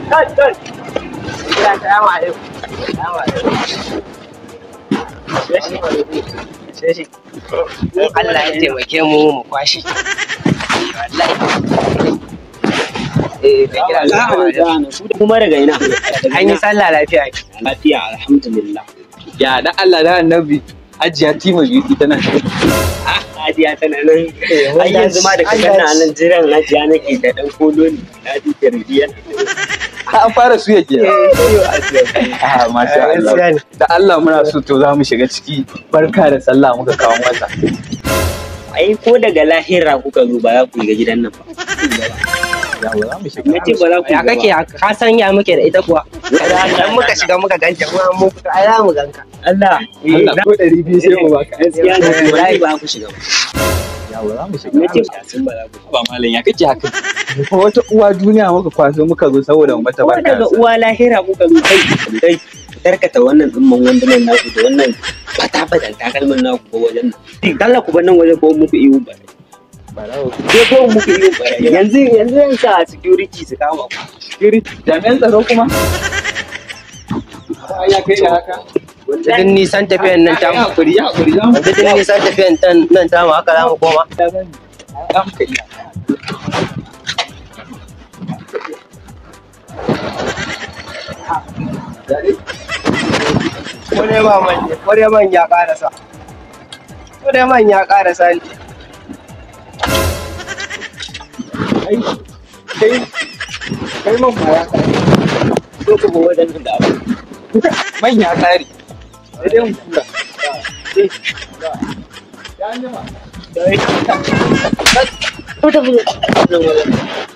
kai kai ya salamu alaikum salamu alaikum Sheshi. Allah ya taimake mu mu kwashi. Wallahi. Eh, da kira salamu alaikum. kuma daga ina An yi sallah lafiya. lafiya alhamdulillah Ya da Allah da annabi ajiya tima beauty tana Hajiya tana nan ai yanzu ma da ka ganna a nan jiran Hajiya nake da dan kolo ne na ji tarbiya an fara su yake ah masha Allah Gaskiya ne. da Allah muna so to za mu shiga ciki barka da sallah muka kawo masa ai ko daga lahira kuka zo ba za ku ga gidan nan ba yawa za mu shiga nace ba za ku Ya kake haka? ka san ya muke da ita kuwa? Idan muka shiga muka ganta kuma mu fito ai za mu ganka. Allah Allah ko ɗari biyu sai mu baka gaskiya ne wallahi ba ku shiga ba yawa za mu shiga nace ba sun ba za ku ba malam ya kake haka ko wata uwa duniya muka kwaso muka zo saboda mu mata ko barka daga uwa lahira kuka zo kai kai tarkata wannan dimman wandunan naku da wannan fata-fatan takalmin naku ko wajen nan kalla ku bar nan wajen ko muku iyo ba sai ko muku iyo ba yanzu yanzu yan sa security su kama ku security jami'an tsaro kuma ya kai da haka Duk nisan tafiyan nan ya tamu. hakuri ya hakuri za mu Duk nisan tafiyan tan- nan tamu haka za mu koma. za mu kai Kure ba manje, kure man ya karasa. Kure man ya karasa ne. kai kai man ma ya kare so ku ga wajen nan da abu man ya kare sai dai mu kula ya anjima ko ta fi nan wajen